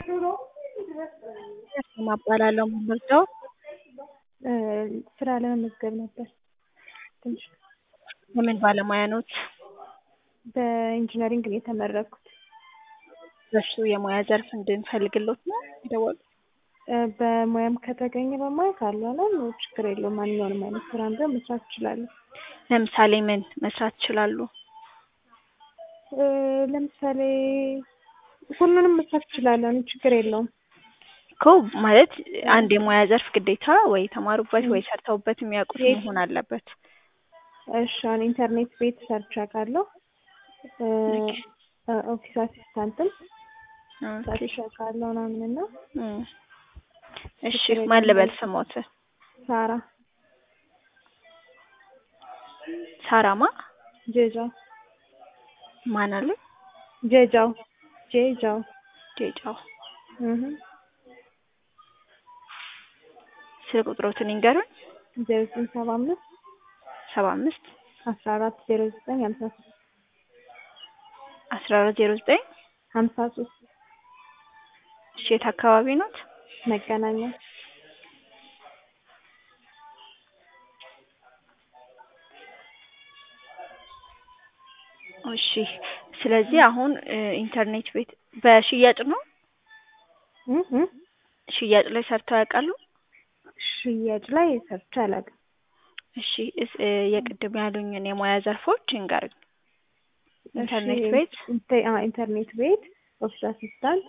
እባላለሁ የምመርጠው ስራ ለመመዝገብ ነበር። ትንሽ የምን ባለሙያ ኖት? በኢንጂነሪንግ ነው የተመረቅኩት። በሱ የሙያ ዘርፍ እንድንፈልግሎት ነው የደወሉት? በሙያም ከተገኘ በሙያ ካልሆነም ችግር የለውም። ማንኛውንም አይነት ስራ ቢሆን መስራት እችላለሁ። ለምሳሌ ምን መስራት ይችላሉ? ለምሳሌ ሁሉንም መስራት እችላለሁ። እኔ ችግር የለውም። እኮ ማለት አንድ የሙያ ዘርፍ ግዴታ ወይ የተማሩበት ወይ ሰርተውበት የሚያውቁት መሆን አለበት። እሺ አሁን ኢንተርኔት ቤት ሰርች አውቃለሁ። ኦፊስ አሲስታንትም ሰርች አውቃለሁ ምናምን እና እሺ ማን ልበል ስሞት? ሳራ ሳራማ ጄጃው ማን አለ? ጄጃው ጄጃው ጄጃው እህ ስልክ ቁጥሮትን ይንገሩኝ። ዜሮ ዘጠኝ ሰባ አምስት ሰባ አምስት አስራ አራት ዜሮ ዘጠኝ ሀምሳ ሶስት አስራ አራት ዜሮ ዘጠኝ ሀምሳ ሶስት እሺ የት አካባቢ ኖት? መገናኛ እሺ ስለዚህ አሁን ኢንተርኔት ቤት በሽያጭ ነው? እህ ሽያጭ ላይ ሰርተው ያውቃሉ? ሽያጭ ላይ ሰርቼ አላውቅም። እሺ የቅድም ያሉኝን የሙያ ዘርፎች ይንገሩኝ። ኢንተርኔት እሺ፣ ቤት ኢንተ- አዎ፣ ኢንተርኔት ቤት፣ ኦፊስ አሲስታንት፣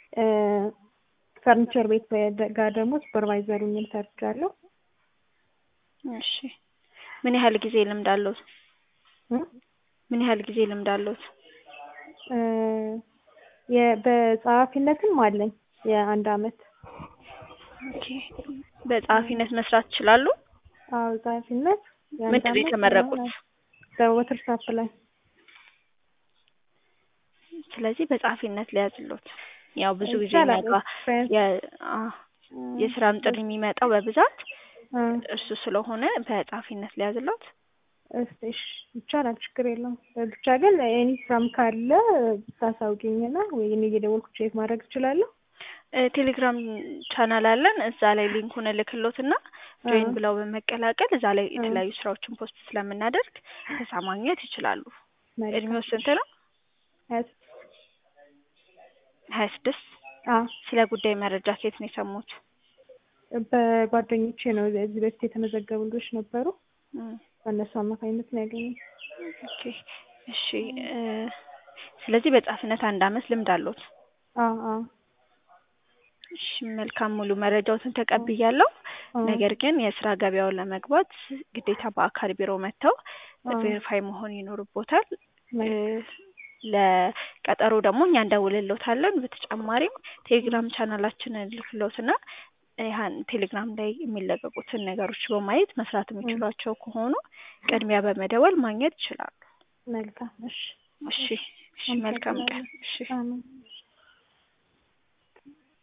ፈርኒቸር ቤት ጋር ደግሞ ሱፐርቫይዘር ሆኜም ሰርቻለሁ። እሺ ምን ያህል ጊዜ ልምድ አለዎት? እ ምን ያህል ጊዜ ልምድ አለዎት? እ የ- በጸሐፊነትም አለኝ የአንድ አመት። ኦኬ በጸሐፊነት መስራት ይችላሉ? አዎ ጸሐፊነት የአንድ ምንድን ነው አመት የተመረቁት? ምናምን በወተርሳፕ ላይ ስለዚህ በጸሐፊነት ሊያዝሎት ያው ብዙ ጊዜ ይቻላል። የሚያውቃ ኤክስፔሪንስ የ- አ የስራም ጥሪ የሚመጣው በብዛት እ እሱ ስለሆነ በጸሐፊነት ሊያዝሎት። እስቲ እሺ ይቻላል፣ ችግር የለውም። ብቻ ግን ኤኒ ስራም ካለ ብታሳውቂኝና ወይ እኔ እየደወልኩ ቼክ ማድረግ እችላለሁ። እ ቴሌግራም ቻናል አለን እዛ ላይ ሊንኩን እልክሎትና ጆይን እ ብለው በመቀላቀል እዛ ላይ እ የተለያዩ ስራዎችን ፖስት ስለምናደርግ ከዛ ማግኘት ይችላሉ። መልካም እድሜው ስንት ነው? ሀያ ስድስት ሀያ ስድስት አዎ ስለ ጉዳይ መረጃ ከየት ነው የሰሙት? በጓደኞቼ ነው። እዚህ በፊት የተመዘገቡ ልጆች ነበሩ። እም፣ በእነሱ አማካኝነት ነው ያገኘሁት። ኦኬ እሺ እ ስለዚህ በጸሐፊነት አንድ አመት ልምድ አለዎት? አዎ አዎ እሺ መልካም ሙሉ መረጃዎትን ተቀብያለሁ። አዎ ነገር ግን የስራ ገበያውን ለመግባት ግዴታ በአካል ቢሮ መጥተው አዎ ቬሪፋይ መሆን ይኖርቦታል። እ መልካም ለቀጠሮ ደግሞ እኛ እንደውልልዎታለን። በተጨማሪም ቴሌግራም ቻናላችንን ልክልዎትና ያን ቴሌግራም ላይ የሚለቀቁትን ነገሮች በማየት መስራት እ የሚችሏቸው ከሆኑ ቅድሚያ በመደወል ማግኘት ይችላሉ። መልካም እሺ እሺ እሺ መልካም ቀን። አመሰግናለሁ። እሺ አሜን